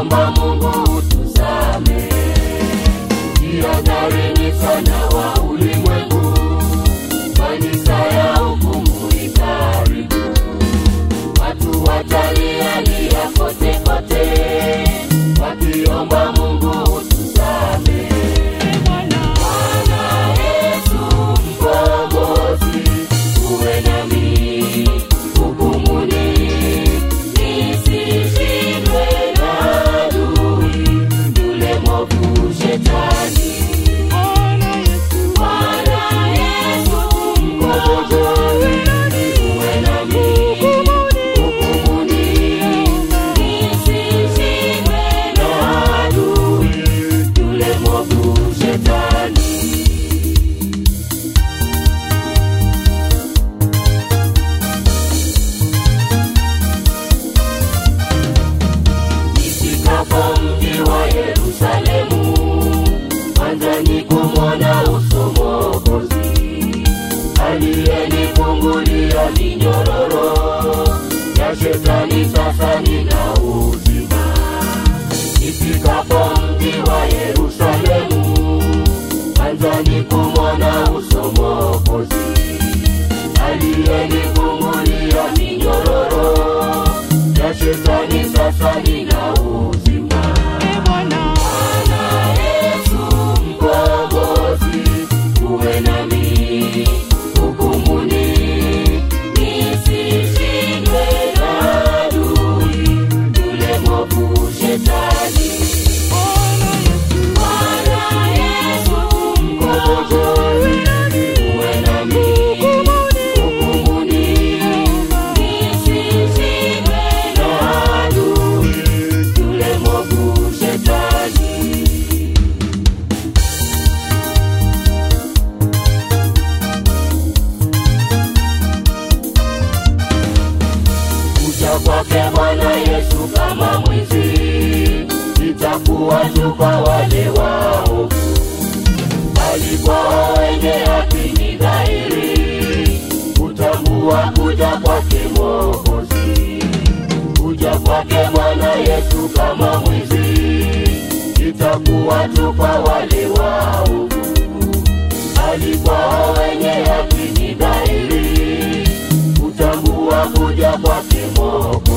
tukiomba Mungu tuzame. Jihadharini sana wa ulimwengu, kanisa ya hukumu ikaribu. Watu watalialia kote kote, wakiomba Mungu tuzame. Bwana Yesu mkombozi, uwe nami hukumuni, nisishindwe na adui yule mwovu shetani. Bwana Yesu mkombozi, uwe nami hukumuni, nisishindwe na adui yule mwovu shetani. Nifikapo mji wa Yerusalemu, kwanza ni kumwona uso Mwokozi aliyenifungulia minyororo ya shetani, sasa nina uzima. Nifikapo mji wa Yerusalemu, kwanza ni kumwona uso Mwokozi aliyenifungulia minyororo ya shetani, sasa nina uzima. Bwana Yesu mkombozi, uwe nami hukumuni, nisishindwe na adui yule mwovu shetani. Bwana Yesu mkombozi, uwe nami hukumuni, nisishindwe na adui yule mwovu shetani. kuja kwake Bwana Yesu kama mwizi, itakuwa tu kwa wale waovu, bali kwa wenye haki ni dhahiri kutambua kuja kwake Mwokozi. Kuja kwake Bwana Yesu kama mwizi, itakuwa tu kwa wale waovu, bali kwa wenye haki ni dhahiri kutambua kuja kwake Mwokozi.